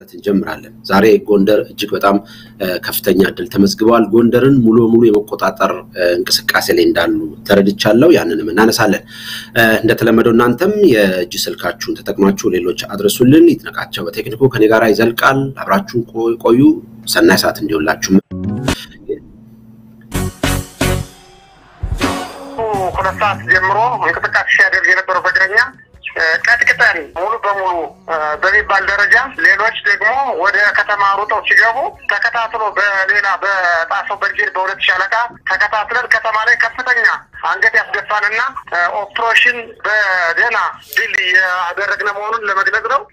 እንጀምራለን። ዛሬ ጎንደር እጅግ በጣም ከፍተኛ እድል ተመዝግበዋል። ጎንደርን ሙሉ በሙሉ የመቆጣጠር እንቅስቃሴ ላይ እንዳሉ ተረድቻለሁ። ያንንም እናነሳለን። እንደተለመደው እናንተም የእጅ ስልካችሁን ተጠቅማችሁ ሌሎች አድረሱልን። ይትነቃቸው በቴክኒኩ ከኔ ጋር ይዘልቃል። አብራችሁን ቆዩ። ሰናይ ሰዓት እንዲሆንላችሁ ሁለት ሰዓት ጀምሮ እንቅስቃሴ ሲያደርግ የነበረው በእግረኛ ቀጥቅጠን ሙሉ በሙሉ በሚባል ደረጃ ሌሎች ደግሞ ወደ ከተማ ሩጠው ሲገቡ ተከታትሎ በሌላ በጣሰው ብርጌድ በሁለት ሻለቃ ተከታትለን ከተማ ላይ ከፍተኛ አንገት ያስደፋንና ኦፕሬሽን በደህና ድል ያደረግነ መሆኑን ለመግለጽ ነው።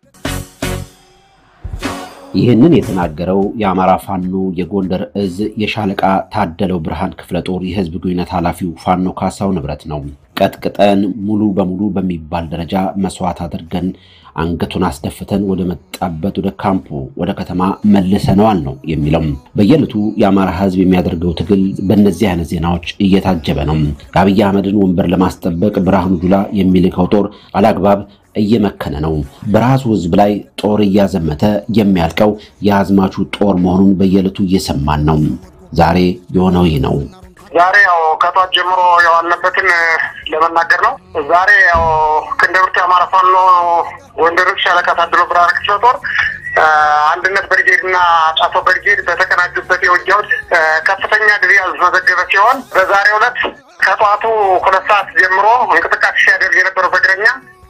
ይህንን የተናገረው የአማራ ፋኖ የጎንደር እዝ የሻለቃ ታደለው ብርሃን ክፍለ ጦር የህዝብ ግንኙነት ኃላፊው ፋኖ ካሳው ንብረት ነው። ቀጥቅጠን ሙሉ በሙሉ በሚባል ደረጃ መስዋዕት አድርገን አንገቱን አስደፍተን ወደ መጣበት ወደ ካምፑ ወደ ከተማ መልሰነዋል ነው የሚለው። በየዕለቱ የአማራ ህዝብ የሚያደርገው ትግል በእነዚህ አይነት ዜናዎች እየታጀበ ነው። የአብይ አህመድን ወንበር ለማስጠበቅ ብርሃኑ ጁላ የሚልከው ጦር አላግባብ እየመከነ ነው። በራሱ ህዝብ ላይ ጦር እያዘመተ የሚያልቀው የአዝማቹ ጦር መሆኑን በየዕለቱ እየሰማን ነው። ዛሬ የሆነው ይህ ነው። ዛሬ ያው ከጧት ጀምሮ የዋልንበትን ለመናገር ነው። ዛሬ ያው ክንደብርት የአማራ ፋኖ ጎንደር ሻለቃ ታድሎ ብርሃን ክፍለ ጦር አንድነት ብርጌድ እና ጣፎ ብርጌድ በተቀናጁበት የውጊያዎች ከፍተኛ ድል ያስመዘገበ ሲሆን በዛሬው ዕለት ከጠዋቱ ሁለት ሰዓት ጀምሮ እንቅስቃሴ ሲያደርግ የነበረው በእግረኛ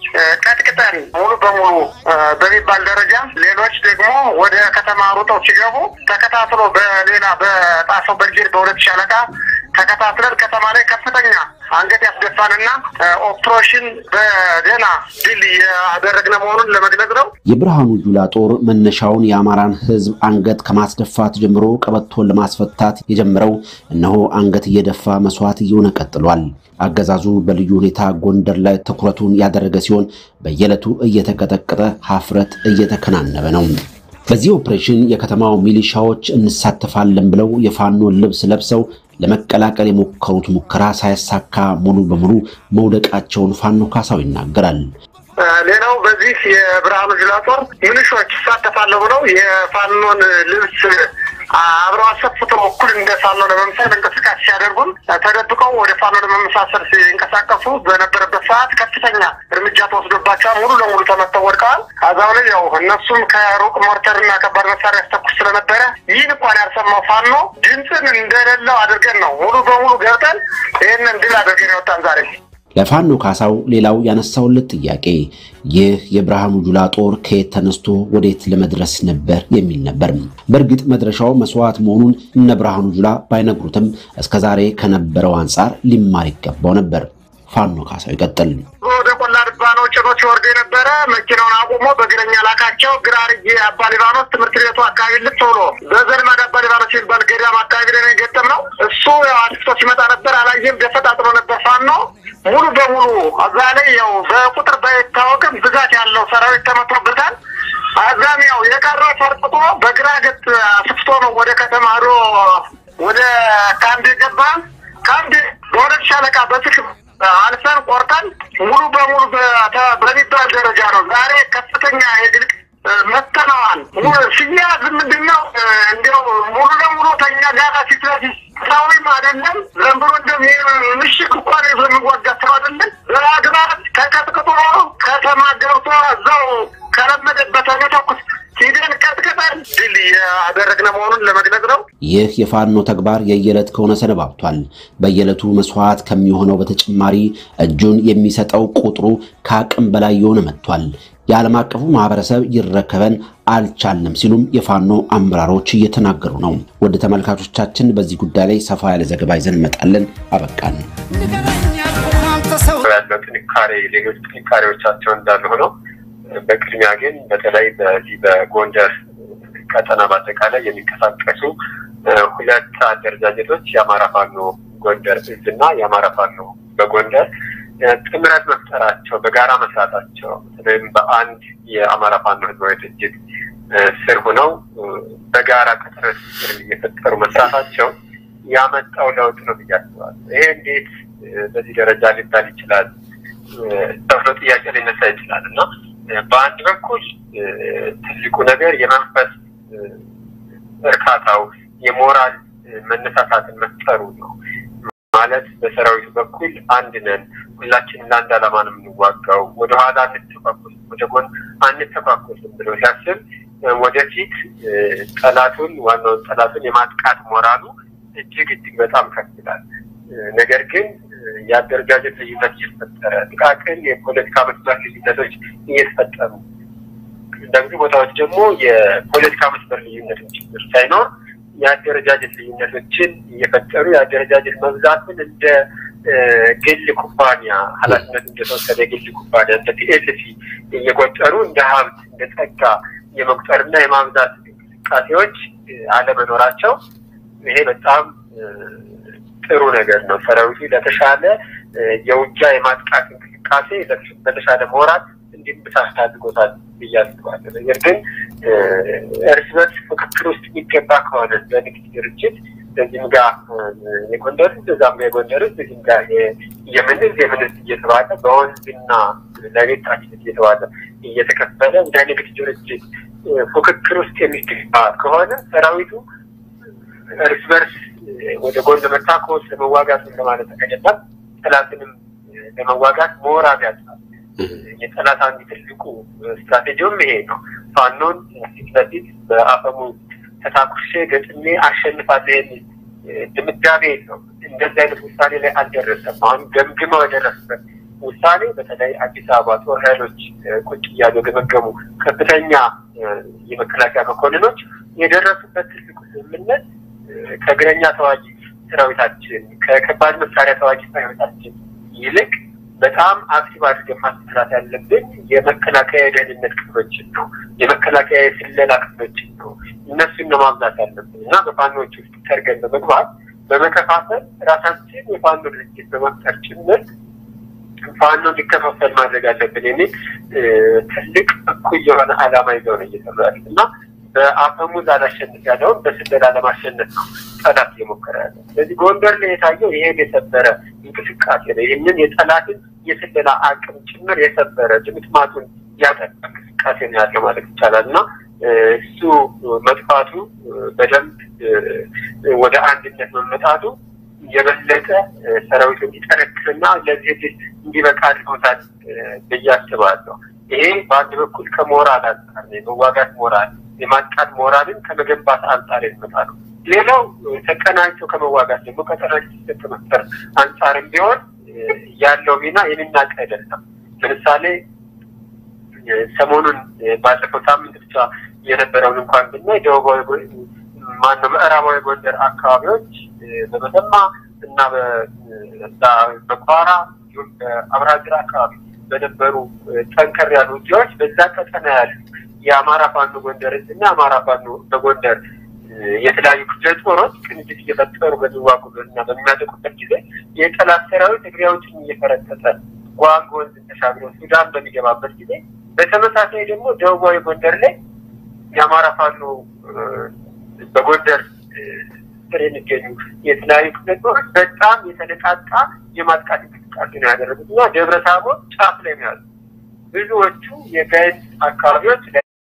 ቀጥቅጠን ሙሉ በሙሉ በሚባል ደረጃ ሌሎች ደግሞ ወደ ከተማ ሩጠው ሲገቡ ተከታትሎ በሌላ በጣሰው ብርጌድ በሁለት ሻለቃ ተከታትለን ከተማ ላይ ከፍተኛ አንገት ያስደፋንና ኦፕሬሽን በደህና ድል ያደረግነ መሆኑን ለመግለጽ ነው። የብርሃኑ ጁላ ጦር መነሻውን የአማራን ሕዝብ አንገት ከማስደፋት ጀምሮ ቀበቶን ለማስፈታት የጀመረው እነሆ አንገት እየደፋ መስዋዕት እየሆነ ቀጥሏል። አገዛዙ በልዩ ሁኔታ ጎንደር ላይ ትኩረቱን ያደረገ ሲሆን በየዕለቱ እየተቀጠቀጠ ሀፍረት እየተከናነበ ነው። በዚህ ኦፕሬሽን የከተማው ሚሊሻዎች እንሳተፋለን ብለው የፋኖን ልብስ ለብሰው ለመቀላቀል የሞከሩት ሙከራ ሳይሳካ ሙሉ በሙሉ መውደቃቸውን ፋኖ ካሳው ይናገራል። ሌላው በዚህ የብርሃኑ ጁላ ጦር ሚሊሾች ይሳተፋለሁ ብለው የፋኖን ልብስ አብረው አሰፍተው እኩል እንደ ፋኖ ለመምሰል እንቅስቃሴ ሲያደርጉም ተደብቀው ወደ ፋኖ ለመመሳሰል ሲንቀሳቀሱ በነበረበት ሰዓት ከፍተኛ እርምጃ ተወስዶባቸዋል። ሙሉ ለሙሉ ተመተው ወድቀዋል። አዛው ላይ ያው እነሱም ከሩቅ ሞርተርና ከባድ መሳሪያ ያስተኩስ ስለነበረ ይህን እንኳን ያልሰማው ፋኖ ድምፅን እንደሌለው አድርገን ነው ሙሉ በሙሉ ገብተን ይህንን ድል አድርገን የወጣን ዛሬ ለፋኖ ካሳው ሌላው ያነሳውለት ጥያቄ ይህ የብርሃኑ ጁላ ጦር ከየት ተነስቶ ወዴት ለመድረስ ነበር የሚል ነበር። በእርግጥ መድረሻው መስዋዕት መሆኑን እነ ብርሃኑ ጁላ ባይነግሩትም እስከዛሬ ከነበረው አንጻር ሊማር ይገባው ነበር። ፋኖ ካሳው ይቀጥል። ወደ ቆላ ድባ ነው ጭኖ ሲወርዱ የነበረ መኪናውን አቁሞ በእግረኛ ላካቸው። ግራርጌ አባ ሊባኖስ ትምህርት ቤቱ አካባቢ ልት ብሎ በዘልማድ አባ ሊባኖስ የሚባል ገዳም አካባቢ ላይ ገጠም ነው። እሱ ያው አዲስቶ ሲመጣ ነበር አላየም። ደፈጣጥሎ ነበር ፋኖ ሙሉ በሙሉ እዛ ላይ ያው በቁጥር ባይታወቅም ብዛት ያለው ሰራዊት ተመቶበታል። አዛም ያው የቀረ ፈርጥጦ በግራ ገጥ አስፍቶ ነው ወደ ከተማ ሄዶ ወደ ካምፕ የገባ ካምፕ በሁለት ሻለቃ በትክ አልፈን ቆርጠን ሙሉ በሙሉ በሚባል ደረጃ ነው ዛሬ ከፍተኛ የድል መተነዋል። ሲያዝ ምንድን ነው እንዲያው ሙሉ ለሙሉ ተኛ ጋራ ፊት ለፊት ሰውም አይደለም ዘንብሮ እንደም ምሽግ እንኳን ይዞ የሚዋጋ ሰው አይደለም። በአግባብ ተቀጥቅጦ ከተማ ገብቶ እዛው ከለመደበት ተኩስ ሂደን ቀጥቅጠን ድል ያደረግነ መሆኑን ለመግለጽ ነው። ይህ የፋኖ ተግባር የየዕለት ከሆነ ሰነባብቷል። በየዕለቱ መስዋዕት ከሚሆነው በተጨማሪ እጁን የሚሰጠው ቁጥሩ ከአቅም በላይ የሆነ መጥቷል። የዓለም አቀፉ ማህበረሰብ ይረከበን አልቻልንም ሲሉም የፋኖ አመራሮች እየተናገሩ ነው። ወደ ተመልካቾቻችን በዚህ ጉዳይ ላይ ሰፋ ያለ ዘገባ ይዘን እንመጣለን። አበቃን። ያለው ጥንካሬ ሌሎች ጥንካሬዎቻቸው እንዳሉ ሆነው በቅድሚያ ግን በተለይ በዚህ በጎንደር ቀጠና በአጠቃላይ የሚንቀሳቀሱ ሁለት አደረጃጀቶች የአማራ ፋኖ ጎንደር እዝ እና የአማራ ፋኖ በጎንደር ጥምረት መፍጠራቸው በጋራ መስራታቸው በተለይም በአንድ የአማራ ፋኖ ህዝባዊ ድርጅት ስር ሆነው በጋራ ቅጥር እየፈጠሩ መስራታቸው ያመጣው ለውጥ ነው ብዬ አስባለሁ። ይሄ እንዴት በዚህ ደረጃ ሊባል ይችላል ተብሎ ጥያቄ ሊነሳ ይችላል እና በአንድ በኩል ትልቁ ነገር የመንፈስ እርካታው የሞራል መነሳሳትን መፍጠሩ ነው። ማለት በሰራዊቱ በኩል አንድ ነን፣ ሁላችንም ለአንድ ዓላማ ነው የምንዋጋው፣ ወደኋላ አንተኳኮስም፣ ወደ ጎን አንተኳኮስም ብሎ ሲያስብ ወደፊት ጠላቱን ዋናውን ጠላቱን የማጥቃት ሞራሉ እጅግ እጅግ በጣም ከፍ ይላል። ነገር ግን የአደረጃጀት ልዩነት እየተፈጠረ ጥቃቅን የፖለቲካ መስመር ልዩነቶች እየተፈጠሩ በብዙ ቦታዎች ደግሞ የፖለቲካ መስመር ልዩነትን ችግር ሳይኖር የአደረጃጀት ልዩነቶችን እየፈጠሩ የአደረጃጀት መብዛትን እንደ ግል ኩባንያ ኃላፊነት እንደተወሰደ የግል ኩባንያ እንደ ፒኤልሲ እየቆጠሩ እንደ ሀብት እንደ ጸጋ የመቁጠርና የማብዛት እንቅስቃሴዎች አለመኖራቸው ይሄ በጣም ጥሩ ነገር ነው። ሰራዊቱ ለተሻለ የውጊያ የማጥቃት እንቅስቃሴ በተሻለ ሞራል እንዲንብሳት አድርጎታል ብዬ አስባለሁ። ነገር ግን እርስ በርስ ፍክክር ውስጥ የሚገባ ከሆነ በንግድ ድርጅት በዚህም ጋር የጎንደር ህዝብ እዛም የጎንደር ህዝብ እዚህም ጋር የምን ህዝብ የምን ህዝብ እየተባለ በወንዝና ለቤታችን እየተባለ እየተከፈለ እንደ ንግድ ድርጅት ፉክክር ውስጥ የሚገባ ከሆነ ሰራዊቱ እርስ በርስ ወደ ጎን ለመታኮስ ለመዋጋት ለማለት ተቀየጣል ጠላትንም ለመዋጋት ሞራል ያጣል። የጠላት አንድ ትልቁ ስትራቴጂውም ይሄ ነው። ፋኖን ፊት ለፊት በአፈሙ ተታኩሼ ገጥሜ አሸንፋለሁ የሚል ድምዳሜ ነው። እንደዚህ አይነት ውሳኔ ላይ አልደረሰም። አሁን ገምግመው የደረሱበት ውሳኔ በተለይ አዲስ አበባ ጦር ኃይሎች ቁጭ እያሉ የገመገሙ ከፍተኛ የመከላከያ መኮንኖች የደረሱበት ትልቁ ስምምነት ከእግረኛ ተዋጊ ሰራዊታችን ከከባድ መሳሪያ ተዋጊ ሰራዊታችን ይልቅ በጣም አክቲቭ አድርገን ማሰራት ያለብን የመከላከያ የደህንነት ክፍሎችን ነው። የመከላከያ የስለላ ክፍሎችን ነው። እነሱን ነው ማብዛት ያለብን እና በፋኖች ውስጥ ተርገን በመግባት በመከፋፈል ራሳችን የፋኖ ድርጅት በመፍጠር ጭምር ፋኖ እንዲከፋፈል ማድረግ አለብን የሚል ትልቅ እኩይ የሆነ ዓላማ ይዘው ነው እየሰሩ ያሉት እና በአፈሙዝ አላሸንፍ ያለውን በስለላ ለማሸነፍ ነው ጠላት እየሞከረ ያለ። ስለዚህ ጎንደር ላይ የታየው ይሄን የሰበረ እንቅስቃሴ ነው። ይህንን የጠላትን የስለላ አቅም ጭምር የሰበረ ጅምትማቱን ያጠቃ እንቅስቃሴ ነው ያለው ማለት ይቻላል እና እሱ መጥፋቱ በደንብ ወደ አንድነት መመጣቱ የበለጠ ሰራዊቱ እንዲጠነክርና ለዚህ ድል እንዲበቃ አድርጎታል ብዬ አስባለሁ። ይሄ በአንድ በኩል ከሞራል አንጻር ነው፣ የመዋጋት ሞራል የማጥቃት ሞራልን ከመገንባት አንጻር የሚመጣ ነው። ሌላው ተቀናጅቶ ከመዋጋት ደግሞ ቀጠናጅ ከመፍጠር አንጻርም ቢሆን ያለው ሚና የሚናቅ አይደለም። ለምሳሌ ሰሞኑን ባለፈው ሳምንት ብቻ የነበረውን እንኳን ብናይ ደቡባዊ ማነው ምዕራባዊ ጎንደር አካባቢዎች በመተማ እና በቋራ እንዲሁም በአብራጅራ አካባቢ በነበሩ ጠንከር ያሉ ውጊያዎች በዛ ቀጠና ያሉ የአማራ ፋኖ ጎንደር እና የአማራ ፋኖ በጎንደር የተለያዩ ክፍለ ጦሮች ቅንጅት እየፈጠሩ በሚዋጉበት እና በሚያጠቁበት ጊዜ የጠላት ሰራዊት እግሬዎችን እየፈረጠጠ ጓንግ ወንዝን ተሻግሮ ሱዳን በሚገባበት ጊዜ በተመሳሳይ ደግሞ ደቡባዊ ጎንደር ላይ የአማራ ፋኖ በጎንደር ስር የሚገኙ የተለያዩ ክፍለ ጦሮች በጣም የተነቃቃ የማጥቃት እንቅስቃሴ ነው ያደረጉት እና ደብረ ታቦር ጫፍ ላይ ነው ያሉት። ብዙዎቹ የጋይንት አካባቢዎች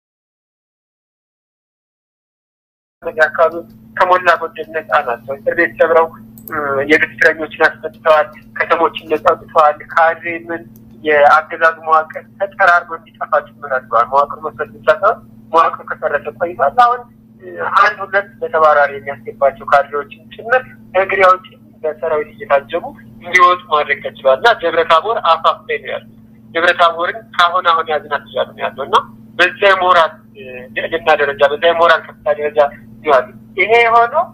አካባቢዎች ከሞላ ጎደል ነጻ ናቸው። እስር ቤት ሰብረው የግፍ እስረኞችን አስፈትተዋል። ከተሞችን ነጻ አውጥተዋል። ካድሬ ምን የአገዛዙ መዋቅር ተጠራርጎ እንዲጠፋ ጭምር አድርገዋል። መዋቅር መስረት ብቻ ሳይሆን መዋቅሩ ከሰረተ ቆይቷል። አሁን አንድ ሁለት በተባራሪ የሚያስገባቸው ካድሬዎችን ጭምር እግሬ አውጪ በሰራዊት እየታጀቡ እንዲወጡ ማድረግ ተችሏል እና ደብረ ታቦር አፋፍ ላይ ነው ያሉት። ደብረ ታቦርን ከአሁን አሁን ያዝናት እያሉ ነው ያለው እና በዛ የሞራል ልዕልና ደረጃ በዛ የሞራል ከፍታ ደረጃ ይዋሉ። ይሄ የሆነው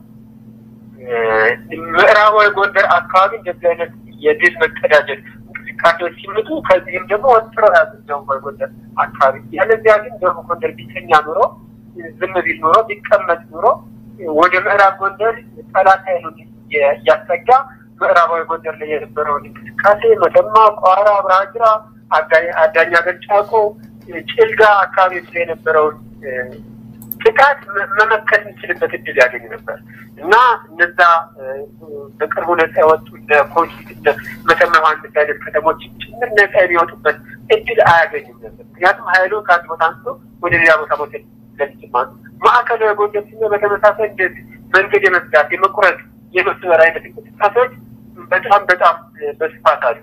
ምዕራባዊ ጎንደር አካባቢ እንደዚህ አይነት የድል መቀዳጀት እንቅስቃሴዎች ሲመጡ ከዚህም ደግሞ ወጥረው ያዙ ደቡባዊ ጎንደር አካባቢ። ያለዚያ ግን ደቡብ ጎንደር ቢተኛ ኑሮ ዝም ቢል ኑሮ ቢቀመጥ ኑሮ ወደ ምዕራብ ጎንደር ጠላት ኃይሉን እያስጠጋ ምዕራባዊ ጎንደር ላይ የነበረውን እንቅስቃሴ መተማ፣ ቋራ፣ አብርሃጅራ፣ አዳኛ ገጫቆ፣ ጭልጋ አካባቢ ላይ የነበረውን ጥቃት መመከት የሚችልበት እድል ያገኝ ነበር እና እነዛ በቅርቡ ነጻ የወጡ ኮጂ መተማ ዮሐንስ አይነት ከተሞች ጭምር ነጻ የሚወጡበት እድል አያገኙም ነበር። ምክንያቱም ሀይሉ ከአንድ ቦታ አንስቶ ወደ ሌላ ቦታ መውሰድ ስለሚችል ማለት ነው። ማዕከላዊ ጎንደር ሲነ በተመሳሳይ እንደዚህ መንገድ የመዝጋት የመቁረጥ የመስመር አይነት እንቅስቃሴዎች በጣም በጣም በስፋት አሉ።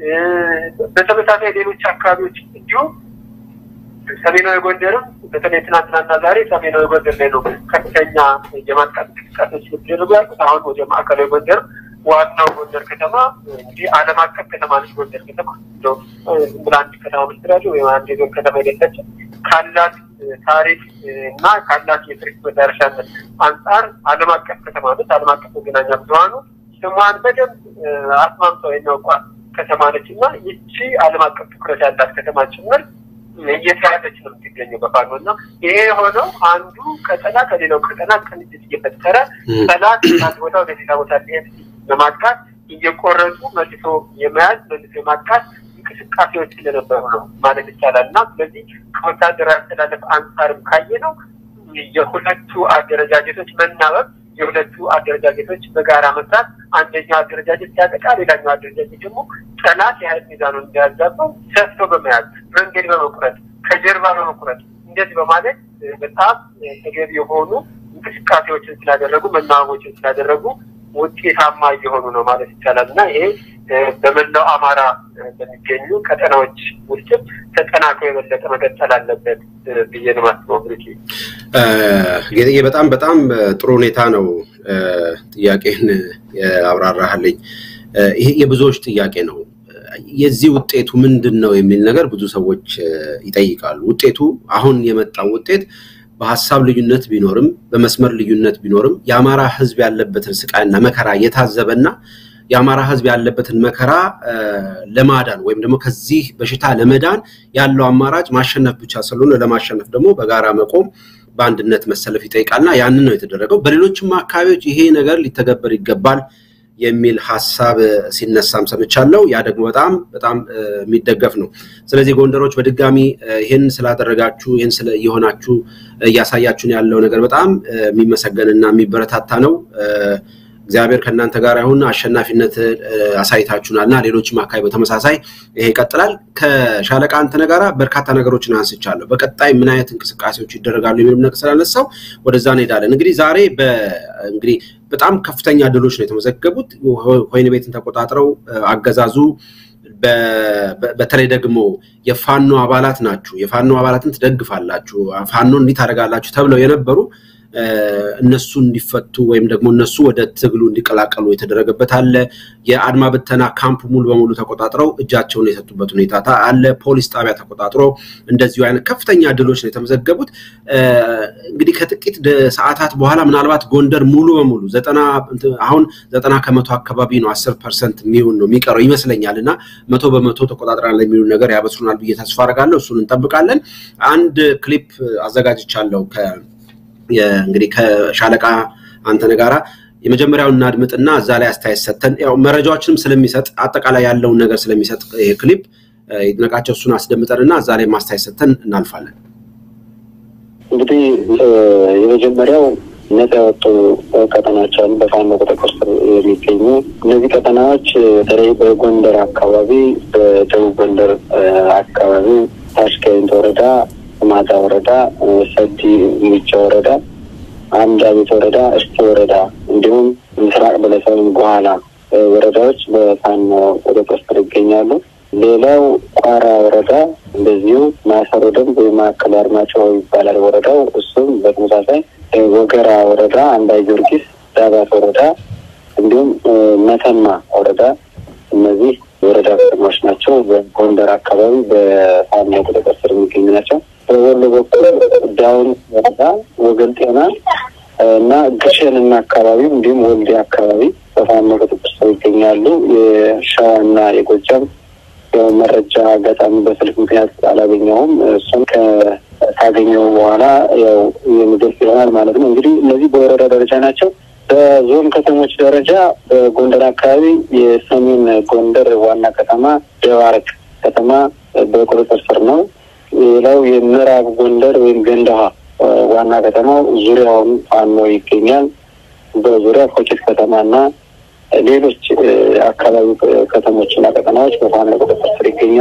በተመሳሳይ ሌሎች አካባቢዎች እንዲሁም ሰሜናዊ ጎንደርም በተለይ ትናንትናና ዛሬ ሰሜናዊ ጎንደር ላይ ነው ከፍተኛ የማጥቃት እንቅስቃሴዎች የሚደረጉ ያሉት። አሁን ወደ ማዕከላዊ ጎንደር ዋናው ጎንደር ከተማ እንግዲህ ዓለም አቀፍ ከተማ ነች። ጎንደር ከተማ እንደው ዝም ብላ አንድ ከተማ መስራች ወይም አንድ የዞን ከተማ አይደለችም። ካላት ታሪክ እና ካላት የቱሪስት መዳረሻነት አንጻር ዓለም አቀፍ ከተማ ነች። ዓለም አቀፍ መገናኛ ብዙኃኑ ስሟን በደንብ አስማምተው የሚያውቋት ከተማ ነች እና ይቺ ዓለም አቀፍ ትኩረት ያላት ከተማ ጭምር እየተያዘች ነው የምትገኘው በፋኖ እና ይሄ የሆነው አንዱ ቀጠና ከሌላው ቀጠና ቅንጅት እየፈጠረ ጠላት አንድ ቦታ ወደ ሌላ ቦታ ሊሄድ ለማጥቃት እየቆረጡ መልሶ የመያዝ መልሶ የማጥቃት እንቅስቃሴዎች ስለነበሩ ነው ማለት ይቻላል እና ስለዚህ ከወታደራዊ አስተላለፍ አንጻርም ካየ ነው የሁለቱ አደረጃጀቶች መናበብ የሁለቱ አደረጃጀቶች በጋራ መስራት አንደኛው አደረጃጀት ሲያጠቃ ሌላኛው አደረጃጀት ደግሞ ጠላት የሀይል ሚዛኑን እንዲያዛበው ሰፍቶ በመያዝ መንገድ በመቁረጥ ከጀርባ በመቁረጥ እንደዚህ በማለት በጣም ተገቢ የሆኑ እንቅስቃሴዎችን ስላደረጉ መናበቦችን ስላደረጉ ውጤታማ እየሆኑ ነው ማለት ይቻላል እና ይሄ በመላው አማራ በሚገኙ ቀጠናዎች ውስጥም ተጠናክሮ የበለጠ መቀጠል አለበት ብዬ ነው የማስበው። ብሩኬ ጌጥዬ፣ በጣም በጣም ጥሩ ሁኔታ ነው ጥያቄን አብራራህልኝ። ይሄ የብዙዎች ጥያቄ ነው። የዚህ ውጤቱ ምንድን ነው የሚል ነገር ብዙ ሰዎች ይጠይቃሉ። ውጤቱ አሁን የመጣው ውጤት በሀሳብ ልዩነት ቢኖርም በመስመር ልዩነት ቢኖርም የአማራ ሕዝብ ያለበትን ስቃይና መከራ የታዘበና የአማራ ሕዝብ ያለበትን መከራ ለማዳን ወይም ደግሞ ከዚህ በሽታ ለመዳን ያለው አማራጭ ማሸነፍ ብቻ ስለሆነ ለማሸነፍ ደግሞ በጋራ መቆም በአንድነት መሰለፍ ይጠይቃልና ያንን ነው የተደረገው። በሌሎችም አካባቢዎች ይሄ ነገር ሊተገበር ይገባል የሚል ሀሳብ ሲነሳም ሰምቻለሁ። ያ ደግሞ በጣም በጣም የሚደገፍ ነው። ስለዚህ ጎንደሮች በድጋሚ ይህን ስላደረጋችሁ ይህን እየሆናችሁ እያሳያችሁን ያለው ነገር በጣም የሚመሰገንና የሚበረታታ ነው። እግዚአብሔር ከእናንተ ጋር ይሁን። አሸናፊነት አሳይታችሁናል እና ሌሎችም አካባቢ በተመሳሳይ ይሄ ይቀጥላል። ከሻለቃ አንተነህ ጋር በርካታ ነገሮችን አንስቻለሁ። በቀጣይ ምን አይነት እንቅስቃሴዎች ይደረጋሉ የሚልም ነገር ስላነሳው ወደዛ እንሄዳለን። እንግዲህ ዛሬ እንግዲህ በጣም ከፍተኛ ድሎች ነው የተመዘገቡት። ወይን ቤትን ተቆጣጥረው አገዛዙ በተለይ ደግሞ የፋኖ አባላት ናችሁ፣ የፋኖ አባላትን ትደግፋላችሁ፣ ፋኖ እንዲህ ታደርጋላችሁ ተብለው የነበሩ እነሱ እንዲፈቱ ወይም ደግሞ እነሱ ወደ ትግሉ እንዲቀላቀሉ የተደረገበት አለ። የአድማ ብተና ካምፕ ሙሉ በሙሉ ተቆጣጥረው እጃቸውን የሰጡበት ሁኔታ አለ። ፖሊስ ጣቢያ ተቆጣጥሮ እንደዚሁ አይነት ከፍተኛ ድሎች ነው የተመዘገቡት። እንግዲህ ከጥቂት ሰዓታት በኋላ ምናልባት ጎንደር ሙሉ በሙሉ ዘጠና አሁን ዘጠና ከመቶ አካባቢ ነው አስር ፐርሰንት የሚሆን ነው የሚቀረው ይመስለኛል እና መቶ በመቶ ተቆጣጥረናል የሚሉ ነገር ያበስሩናል ብዬ ተስፋ አደርጋለሁ። እሱን እንጠብቃለን። አንድ ክሊፕ አዘጋጅቻለሁ እንግዲህ ከሻለቃ አንተነህ ጋራ የመጀመሪያውን እናድምጥና እዛ ላይ አስተያየት ሰጥተን ያው መረጃዎችንም ስለሚሰጥ አጠቃላይ ያለውን ነገር ስለሚሰጥ ይሄ ክሊፕ ይድነቃቸው እሱን አስደምጠንና እዛ ላይ ማስተያየት ሰጥተን እናልፋለን። እንግዲህ የመጀመሪያው ነጻ የወጡ ቀጠናዎች አሉ፣ በፋኖ ቁጥጥር ስር የሚገኙ እነዚህ ቀጠናዎች በተለይ በጎንደር አካባቢ፣ በደቡብ ጎንደር አካባቢ ታሽጋይንት ወረዳ ማታ ወረዳ፣ ሰዲ ሙጫ ወረዳ፣ አምዳ ቤት ወረዳ፣ እስቴ ወረዳ እንዲሁም ምስራቅ በለሰብን በኋላ ወረዳዎች በፋኖ ቁጥጥር ስር ይገኛሉ። ሌላው ቋራ ወረዳ እንደዚሁ ማሰሮ ደንብ ወይም ማዕከል አርማጭሆ ይባላል ወረዳው። እሱም በተመሳሳይ ወገራ ወረዳ፣ አንዳ ጊዮርጊስ፣ ዳባት ወረዳ እንዲሁም መተማ ወረዳ እነዚህ የወረዳ ከተማዎች ናቸው። በጎንደር አካባቢ በፋኖ ቁጥጥር ስር የሚገኙ ናቸው። በወሎ በኩል ዳውን ወረዳ፣ ወገን ጤና እና ግሸንና አካባቢው እንዲሁም ወልዴ አካባቢ በፋኖ ቁጥጥር ስር ይገኛሉ። የሸዋና የጎጃም ያው መረጃ አጋጣሚ በስልክ ምክንያት አላገኘውም። እሱም ካገኘው በኋላ ያው የምገልጽ ይሆናል ማለት ነው። እንግዲህ እነዚህ በወረዳ ደረጃ ናቸው። በዞን ከተሞች ደረጃ በጎንደር አካባቢ የሰሜን ጎንደር ዋና ከተማ ደባርቅ ከተማ በቁጥጥር ስር ነው። ሌላው የምዕራብ ጎንደር ወይም ገንዳዋ ዋና ከተማው ዙሪያውን ፋኖ ይገኛል። በዙሪያ ኮኬት ከተማና ሌሎች አካባቢ ከተሞችና ቀጠናዎች በፋኖ ቁጥጥር ስር ይገኛሉ።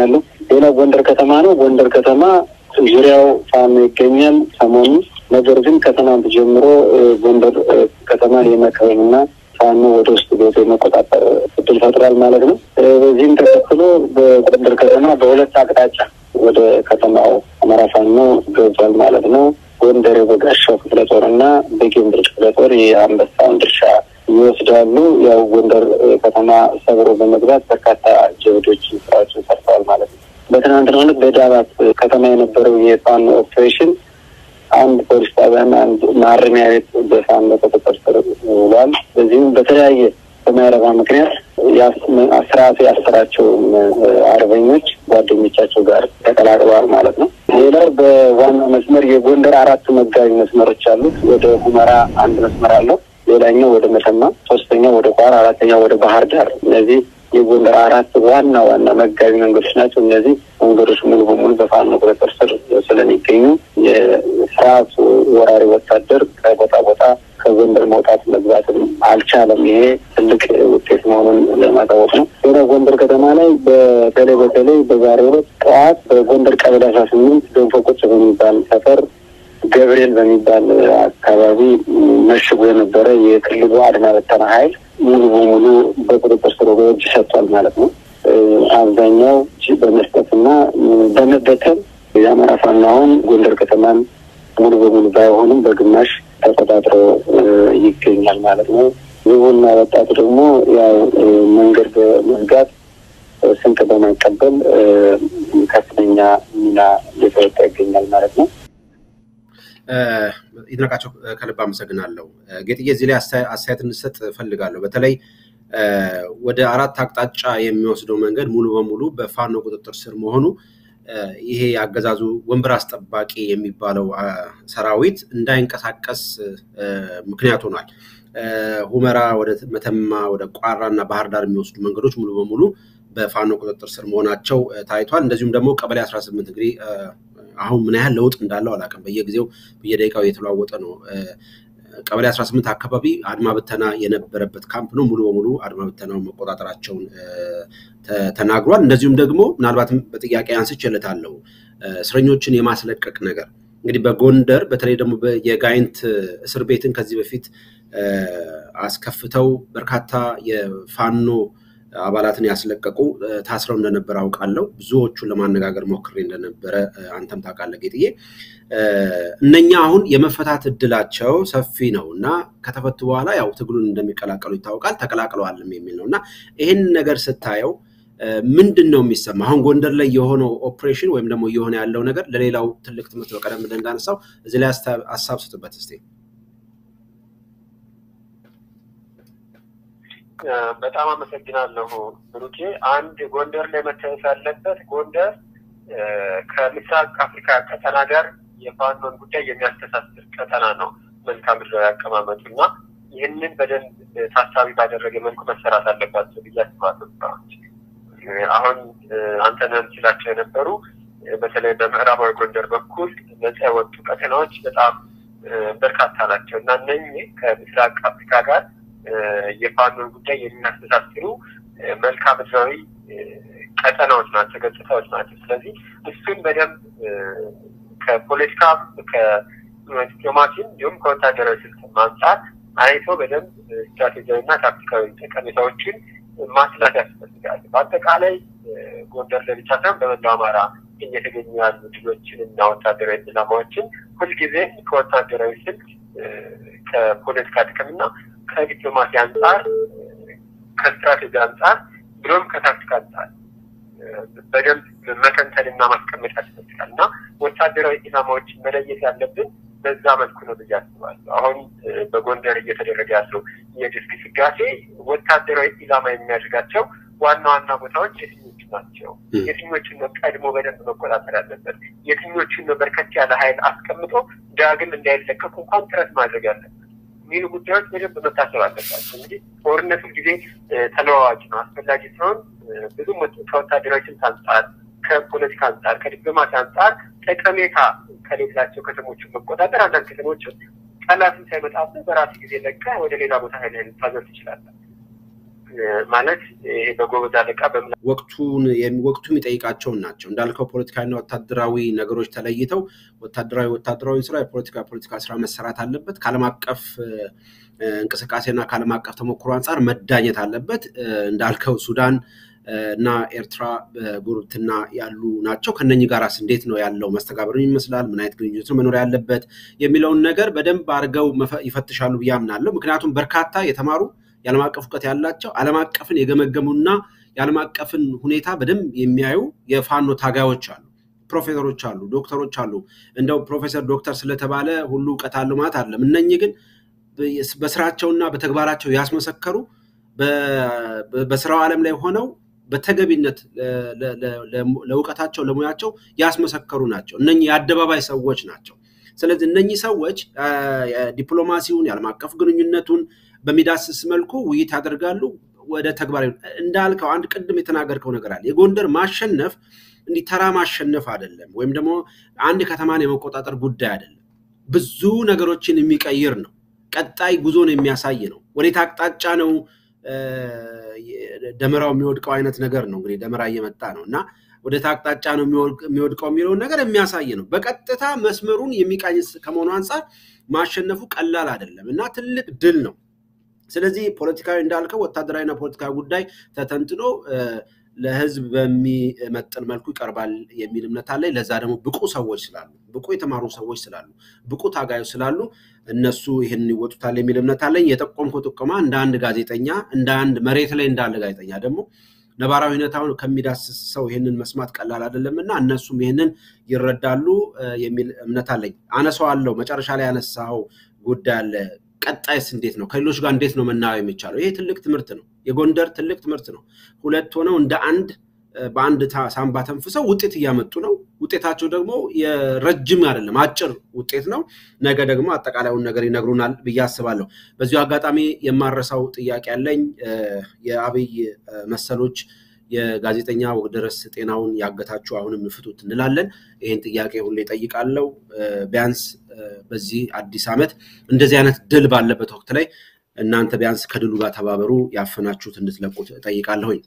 ሌላው ጎንደር ከተማ ነው። ጎንደር ከተማ ዙሪያው ፋኖ ይገኛል ሰሞኑ። ነገር ግን ከትናንት ጀምሮ ጎንደር ከተማን የመከበብና ፋኖ ወደ ውስጥ ገብቶ የመቆጣጠር እድል ፈጥሯል ማለት ነው። በዚህም ተከትሎ በጎንደር ከተማ በሁለት አቅጣጫ ወደ ከተማው አማራ ፋኖ ገብቷል ማለት ነው። ጎንደር የበጋሻው ክፍለ ጦር እና በጌምድር ክፍለ ጦር የአንበሳውን ድርሻ ይወስዳሉ። ያው ጎንደር ከተማ ሰብሮ በመግባት በርካታ ጀብዶችን ስራዎችን ሰርተዋል ማለት ነው። በትናንትናው ዕለት በዳባት ከተማ የነበረው የፋኖ ኦፕሬሽን አንድ ፖሊስ ጣቢያና አንድ ማረሚያ ቤት በፋኖ ቁጥጥር ስር ውሏል። በዚህም በተለያየ በማይረባ ምክንያት ስርዓቱ ያሰራቸው አርበኞች ጓደኞቻቸው ጋር ተቀላቅለዋል ማለት ነው። ሌላው በዋና መስመር የጎንደር አራት መጋቢ መስመሮች አሉት። ወደ ሁመራ አንድ መስመር አለው። ሌላኛው ወደ መተማ፣ ሶስተኛው ወደ ቋራ፣ አራተኛው ወደ ባህር ዳር። እነዚህ የጎንደር አራት ዋና ዋና መጋቢ መንገዶች ናቸው። እነዚህ መንገዶች ሙሉ በሙሉ በፋኖ ቁጥጥር ስር ስለሚገኙ የስርዓቱ ወራሪ ወታደር ከቦታ ቦታ ከጎንደር መውጣት መግባትም አልቻለም። ይሄ ትልቅ ውጤት መሆኑን ለማታወቅ ነው። ሌላ ጎንደር ከተማ ላይ በተለይ በተለይ በዛሬው ዕለት ጠዋት በጎንደር ቀበሌ አስራ ስምንት ገንፎ ቁጭ በሚባል ሰፈር ገብርኤል በሚባል አካባቢ መሽጎ የነበረ የክልሉ አድማ በተና ኃይል ሙሉ በሙሉ በቁጥጥር ስር እጅ ሰጥቷል ማለት ነው። አብዛኛው በመስጠትና በመበተን የአማራ ፋኖ አሁን ጎንደር ከተማን ሙሉ በሙሉ ባይሆንም በግማሽ ተቆጣጥሮ ይገኛል ማለት ነው። ህዝቡና ወጣቱ ደግሞ ያው መንገድ በመዝጋት ስንቅ በማቀበል ከፍተኛ ሚና እየተወጣ ይገኛል ማለት ነው። ይድነቃቸው ከልብ አመሰግናለሁ። ጌጥዬ እዚህ ላይ አስተያየት እንሰጥ እፈልጋለሁ። በተለይ ወደ አራት አቅጣጫ የሚወስደው መንገድ ሙሉ በሙሉ በፋኖ ቁጥጥር ስር መሆኑ ይሄ የአገዛዙ ወንበር አስጠባቂ የሚባለው ሰራዊት እንዳይንቀሳቀስ ምክንያት ሆኗል። ሁመራ ወደ መተማ፣ ወደ ቋራ እና ባህር ዳር የሚወስዱ መንገዶች ሙሉ በሙሉ በፋኖ ቁጥጥር ስር መሆናቸው ታይቷል። እንደዚሁም ደግሞ ቀበሌ 18 እንግዲህ አሁን ምን ያህል ለውጥ እንዳለው አላውቅም። በየጊዜው በየደቂቃው እየተለዋወጠ ነው። ቀበሌ 18 አካባቢ አድማ ብተና የነበረበት ካምፕ ነው። ሙሉ በሙሉ አድማ ብተናውን መቆጣጠራቸውን ተናግሯል። እንደዚሁም ደግሞ ምናልባትም በጥያቄ አንስቼለታለሁ እስረኞችን የማስለቀቅ ነገር እንግዲህ በጎንደር በተለይ ደግሞ የጋይንት እስር ቤትን ከዚህ በፊት አስከፍተው በርካታ የፋኖ አባላትን ያስለቀቁ ታስረው እንደነበረ አውቃለሁ። ብዙዎቹን ለማነጋገር ሞክሬ እንደነበረ አንተም ታውቃለህ ጌጥዬ። እነኛ አሁን የመፈታት እድላቸው ሰፊ ነው እና ከተፈቱ በኋላ ያው ትግሉን እንደሚቀላቀሉ ይታወቃል። ተቀላቅለዋልም የሚል ነው እና ይህን ነገር ስታየው ምንድን ነው የሚሰማ? አሁን ጎንደር ላይ የሆነው ኦፕሬሽን ወይም ደግሞ እየሆነ ያለው ነገር ለሌላው ትልቅ ትምህርት ነው። ቀደም ብለህ እንዳነሳው እዚህ ላይ ሀሳብ ስጡበት እስኪ። በጣም አመሰግናለሁ ብሩኬ። አንድ ጎንደር ላይ መታየት ያለበት ጎንደር ከምስራቅ አፍሪካ ቀጠና ጋር የፋኖን ጉዳይ የሚያስተሳስር ቀጠና ነው መልክዓ ምድራዊ አቀማመጡ እና ይህንን በደንብ ታሳቢ ባደረገ መልኩ መሰራት አለባቸው ብዬ አስባለሁ። ስራዎች አሁን አንተነህ ሲላቸው የነበሩ በተለይ በምዕራባዊ ጎንደር በኩል ነጻ የወጡ ቀጠናዎች በጣም በርካታ ናቸው እና እነኚህ ከምስራቅ አፍሪካ ጋር የፋኖን ጉዳይ የሚያስተሳስሩ መልክዓ ምድራዊ ቀጠናዎች ናቸው፣ ገጽታዎች ናቸው። ስለዚህ እሱን በደንብ ከፖለቲካም ከዲፕሎማሲም እንዲሁም ከወታደራዊ ስልት አንጻር አይቶ በደንብ ስትራቴጂያዊና ታክቲካዊ ጠቀሜታዎችን ማስላት ያስፈልጋል። በአጠቃላይ ጎንደር ላይ ብቻ ሳይሆን በመላው አማራ እየተገኙ ያሉ ድሎችን እና ወታደራዊ ድላማዎችን ሁልጊዜ ከወታደራዊ ስልት ከፖለቲካ ጥቅምና ከዲፕሎማሲ አንጻር ከስትራቴጂ አንጻር ብሎም ከታክቲክ አንጻር በደንብ መተንተንና ማስቀመጥ ያስፈልጋል እና ወታደራዊ ኢላማዎችን መለየት ያለብን በዛ መልኩ ነው ብዬ አስባለሁ። አሁን በጎንደር እየተደረገ ያለው የድል ግስጋሴ ወታደራዊ ኢላማ የሚያደርጋቸው ዋና ዋና ቦታዎች የትኞቹ ናቸው? የትኞቹን ነው ቀድሞ በደንብ መቆጣጠር ያለበት? የትኞቹን ነው በርከት ያለ ኃይል አስቀምጦ ዳግም እንዳይለቀቁ እንኳን ጥረት ማድረግ ያለበት የሚሉ ጉዳዮች በደንብ መታሰብ አለባቸው። እንግዲህ ጦርነቱ ጊዜ ተለዋዋጭ ነው። አስፈላጊ ሲሆን ብዙም ከወታደራዊ ስልት አንጻር፣ ከፖለቲካ አንጻር፣ ከዲፕሎማሲ አንጻር ጠቀሜታ ከሌላቸው ከተሞችን መቆጣጠር አንዳንድ ከተሞችን ጠላትን ሳይመጣብህ በራሱ ጊዜ ለቀህ ወደ ሌላ ቦታ ኃይል ልታዘር ትችላለህ። ማለት ይሄ በጎበዝ አለቃ በምና ወቅቱን ወቅቱ የሚጠይቃቸውን ናቸው እንዳልከው ፖለቲካዊና ወታደራዊ ነገሮች ተለይተው ወታደራዊ ወታደራዊ ስራ የፖለቲካ ፖለቲካ ስራ መሰራት አለበት። ከዓለም አቀፍ እንቅስቃሴና ከዓለም አቀፍ ተሞክሮ አንጻር መዳኘት አለበት። እንዳልከው ሱዳን እና ኤርትራ በጉርብትና ያሉ ናቸው። ከነኚህ ጋራስ እንዴት ነው ያለው መስተጋብር ይመስላል? ምን አይነት ግንኙነት ነው መኖር ያለበት የሚለውን ነገር በደንብ አድርገው ይፈትሻሉ ብዬ አምናለሁ። ምክንያቱም በርካታ የተማሩ የዓለም አቀፍ እውቀት ያላቸው ዓለም አቀፍን የገመገሙና የዓለም አቀፍን ሁኔታ በደንብ የሚያዩ የፋኖ ታጋዮች አሉ፣ ፕሮፌሰሮች አሉ፣ ዶክተሮች አሉ። እንደው ፕሮፌሰር ዶክተር ስለተባለ ሁሉ እውቀት አለው ማለት አይደለም። እነኚህ ግን በስራቸውና በተግባራቸው ያስመሰከሩ በስራው ዓለም ላይ ሆነው በተገቢነት ለእውቀታቸው ለሙያቸው ያስመሰከሩ ናቸው። እነኚህ የአደባባይ ሰዎች ናቸው። ስለዚህ እነኚህ ሰዎች ዲፕሎማሲውን የዓለም አቀፍ ግንኙነቱን በሚዳስስ መልኩ ውይይት ያደርጋሉ። ወደ ተግባር እንዳልከው አንድ ቅድም የተናገርከው ነገር አለ። የጎንደር ማሸነፍ እንዲህ ተራ ማሸነፍ አይደለም፣ ወይም ደግሞ አንድ ከተማን የመቆጣጠር ጉዳይ አይደለም። ብዙ ነገሮችን የሚቀይር ነው። ቀጣይ ጉዞን የሚያሳይ ነው። ወዴት አቅጣጫ ነው ደመራው የሚወድቀው አይነት ነገር ነው። እንግዲህ ደመራ እየመጣ ነው እና ወደ አቅጣጫ ነው የሚወድቀው የሚለውን ነገር የሚያሳይ ነው። በቀጥታ መስመሩን የሚቃኝ ከመሆኑ አንጻር ማሸነፉ ቀላል አይደለም እና ትልቅ ድል ነው። ስለዚህ ፖለቲካዊ እንዳልከው ወታደራዊና ፖለቲካዊ ጉዳይ ተተንትኖ ለሕዝብ በሚመጥን መልኩ ይቀርባል የሚል እምነት አለኝ። ለዛ ደግሞ ብቁ ሰዎች ስላሉ፣ ብቁ የተማሩ ሰዎች ስላሉ፣ ብቁ ታጋዮች ስላሉ እነሱ ይህንን ይወጡታል የሚል እምነት አለኝ። የጠቆምከው ጥቆማ እንደ አንድ ጋዜጠኛ እንደ አንድ መሬት ላይ እንዳለ ጋዜጠኛ ደግሞ ነባራዊ ሁኔታውን ከሚዳስስ ሰው ይህንን መስማት ቀላል አይደለም እና እነሱም ይህንን ይረዳሉ የሚል እምነት አለኝ። አነሳዋለሁ። መጨረሻ ላይ ያነሳው ጉዳይ አለ። ቀጣይስ እንዴት ነው? ከሌሎች ጋር እንዴት ነው መናበብ የሚቻለው? ይሄ ትልቅ ትምህርት ነው። የጎንደር ትልቅ ትምህርት ነው። ሁለት ሆነው እንደ አንድ በአንድ ሳንባ ተንፍሰው ውጤት እያመጡ ነው። ውጤታቸው ደግሞ የረጅም አይደለም፣ አጭር ውጤት ነው። ነገ ደግሞ አጠቃላዩን ነገር ይነግሩናል ብዬ አስባለሁ። በዚሁ አጋጣሚ የማረሳው ጥያቄ ያለኝ የአብይ መሰሎች የጋዜጠኛ ወግደረስ ጤናውን ያገታችሁ አሁንም ፍቱት እንላለን። ይህን ጥያቄ ሁሌ ጠይቃለሁ። ቢያንስ በዚህ አዲስ ዓመት እንደዚህ አይነት ድል ባለበት ወቅት ላይ እናንተ ቢያንስ ከድሉ ጋር ተባበሩ፣ ያፈናችሁት እንድትለቁት እጠይቃለሁኝ።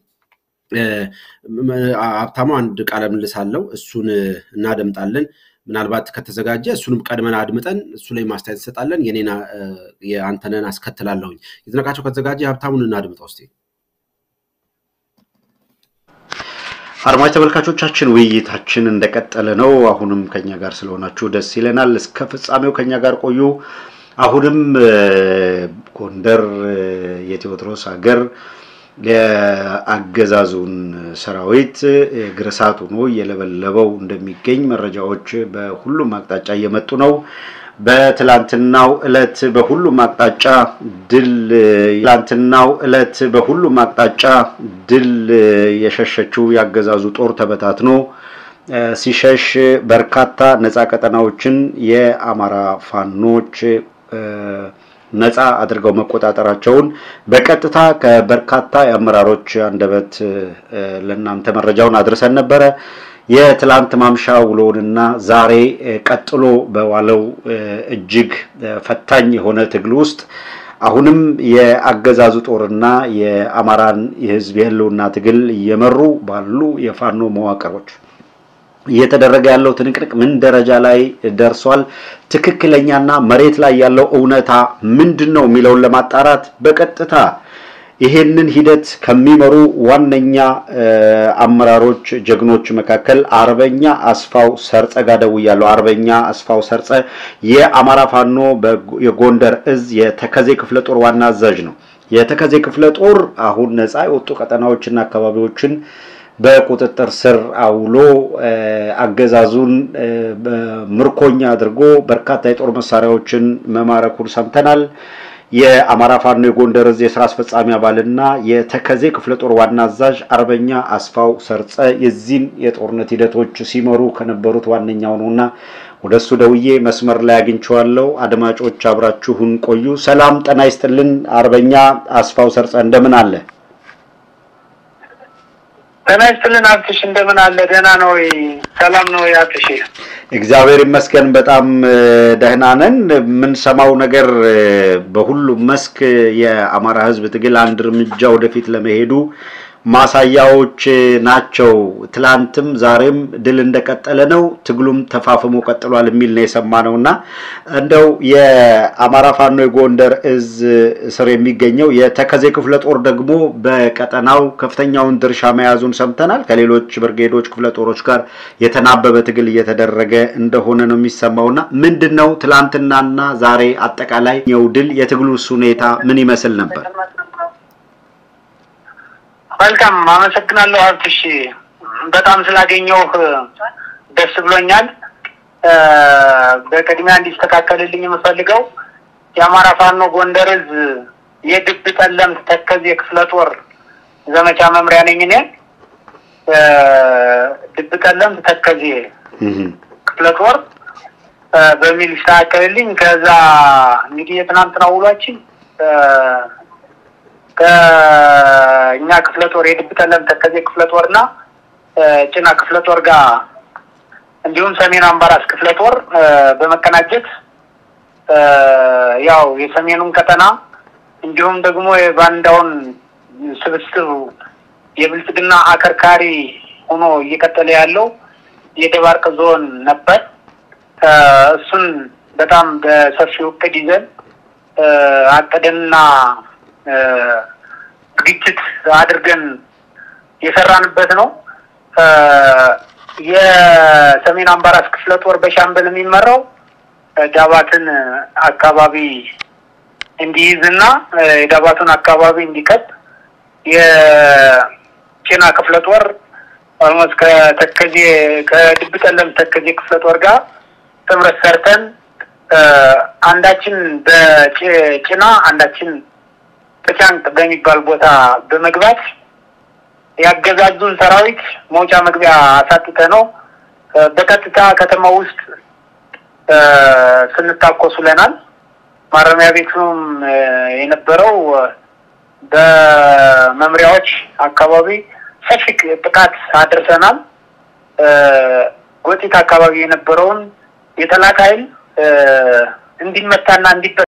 ሀብታሙ አንድ ቃለ ምልልስ አለው፣ እሱን እናደምጣለን። ምናልባት ከተዘጋጀ እሱንም ቀድመን አድምጠን እሱ ላይ ማስተያየት እንሰጣለን። የኔና የአንተነን አስከትላለሁኝ። የተነቃቸው ከተዘጋጀ ሀብታሙን እናድምጠው እስኪ። አድማጭ ተመልካቾቻችን ውይይታችን እንደቀጠለ ነው። አሁንም ከኛ ጋር ስለሆናችሁ ደስ ይለናል። እስከ ፍጻሜው ከኛ ጋር ቆዩ። አሁንም ጎንደር የቴዎድሮስ ሀገር የአገዛዙን ሰራዊት ግርሳት ሆኖ እየለበለበው እንደሚገኝ መረጃዎች በሁሉም አቅጣጫ እየመጡ ነው። በትላንትናው ዕለት በሁሉም አቅጣጫ ድል ትላንትናው ዕለት በሁሉም አቅጣጫ ድል የሸሸችው ያገዛዙ ጦር ተበታትኖ ሲሸሽ በርካታ ነፃ ቀጠናዎችን የአማራ ፋኖች ነፃ አድርገው መቆጣጠራቸውን በቀጥታ ከበርካታ የአመራሮች አንደበት ለእናንተ መረጃውን አድርሰን ነበረ። የትላንት ማምሻ ውሎውንና ዛሬ ቀጥሎ በዋለው እጅግ ፈታኝ የሆነ ትግል ውስጥ አሁንም የአገዛዙ ጦርና የአማራን የሕዝብ የህልውና ትግል እየመሩ ባሉ የፋኖ መዋቅሮች እየተደረገ ያለው ትንቅንቅ ምን ደረጃ ላይ ደርሷል? ትክክለኛና መሬት ላይ ያለው እውነታ ምንድን ነው የሚለውን ለማጣራት በቀጥታ ይሄንን ሂደት ከሚመሩ ዋነኛ አመራሮች ጀግኖች መካከል አርበኛ አስፋው ሰርጸ ጋር ደውያለሁ። አርበኛ አስፋው ሰርጸ የአማራ ፋኖ የጎንደር እዝ የተከዜ ክፍለ ጦር ዋና አዛዥ ነው። የተከዜ ክፍለ ጦር አሁን ነፃ የወጡ ቀጠናዎችና አካባቢዎችን በቁጥጥር ስር አውሎ አገዛዙን ምርኮኛ አድርጎ በርካታ የጦር መሳሪያዎችን መማረኩን ሰምተናል። የአማራ ፋኖ የጎንደር እዝ የስራ አስፈጻሚ አባልና የተከዜ ክፍለ ጦር ዋና አዛዥ አርበኛ አስፋው ሰርጸ የዚህን የጦርነት ሂደቶች ሲመሩ ከነበሩት ዋነኛው ነውና ወደ እሱ ደውዬ መስመር ላይ አግኝቼዋለሁ። አድማጮች አብራችሁን ቆዩ። ሰላም ጤና ይስጥልን። አርበኛ አስፋው ሰርጸ እንደምን አለ? ጤና ይስጥልን አብትሽ፣ እንደምን አለ? ደህና ነው ወይ? ሰላም ነው ወይ አብትሽ? እግዚአብሔር ይመስገን በጣም ደህና ነን። የምንሰማው ነገር በሁሉም መስክ የአማራ ሕዝብ ትግል አንድ እርምጃ ወደፊት ለመሄዱ ማሳያዎች ናቸው። ትላንትም ዛሬም ድል እንደቀጠለ ነው፣ ትግሉም ተፋፍሞ ቀጥሏል የሚል ነው የሰማነው እና እንደው የአማራ ፋኖ የጎንደር እዝ ስር የሚገኘው የተከዜ ክፍለ ጦር ደግሞ በቀጠናው ከፍተኛውን ድርሻ መያዙን ሰምተናል። ከሌሎች ብርጌዶች ክፍለ ጦሮች ጋር የተናበበ ትግል እየተደረገ እንደሆነ ነው የሚሰማው እና ምንድን ነው ትላንትናና ዛሬ አጠቃላይ የው ድል የትግሉስ ሁኔታ ምን ይመስል ነበር? መልካም አመሰግናለሁ ሀብትሽ፣ በጣም ስላገኘሁህ ደስ ብሎኛል። በቅድሚያ እንዲስተካከልልኝ የምፈልገው የአማራ ፋኖ ጎንደር እዝ የድብ ጠለምት ተከዜ ክፍለ ጦር ዘመቻ መምሪያ ነኝ እኔ። ድብ ጠለምት ተከዜ ክፍለ ጦር በሚል ይስተካከልልኝ። ከዛ እንግዲህ የትናንትና ውሏችን ከእኛ ክፍለ ጦር የድብ ጠለም ተከዜ ክፍለ ጦር እና ጭና ክፍለ ጦር ጋር እንዲሁም ሰሜን አምባራስ ክፍለ ጦር በመቀናጀት ያው የሰሜኑን ቀጠና እንዲሁም ደግሞ የባንዳውን ስብስብ የብልጽግና አከርካሪ ሆኖ እየቀጠለ ያለው የደባርቅ ዞን ነበር። እሱን በጣም በሰፊው እቅድ ይዘን አቅደንና ዝግጅት አድርገን የሰራንበት ነው። የሰሜን አምባራስ ክፍለ ጦር በሻምበል የሚመራው ዳባትን አካባቢ እንዲይዝና የዳባቱን አካባቢ እንዲቀጥ የጭና ክፍለ ጦር ኦልሞስት ከተከዜ ከድብ ጠለም ተከዜ ክፍለ ጦር ጋር ጥምረት ሰርተን አንዳችን በጭና አንዳችን በቻንቅ በሚባል ቦታ በመግባት ያገዛዙን ሰራዊት መውጫ መግቢያ አሳጥተ ነው በቀጥታ ከተማ ውስጥ ስንታኮስ ውለናል። ማረሚያ ቤቱም የነበረው በመምሪያዎች አካባቢ ሰፊ ጥቃት አድርሰናል። ጎጢት አካባቢ የነበረውን የጠላት ኃይል እንዲመታና እንዲበ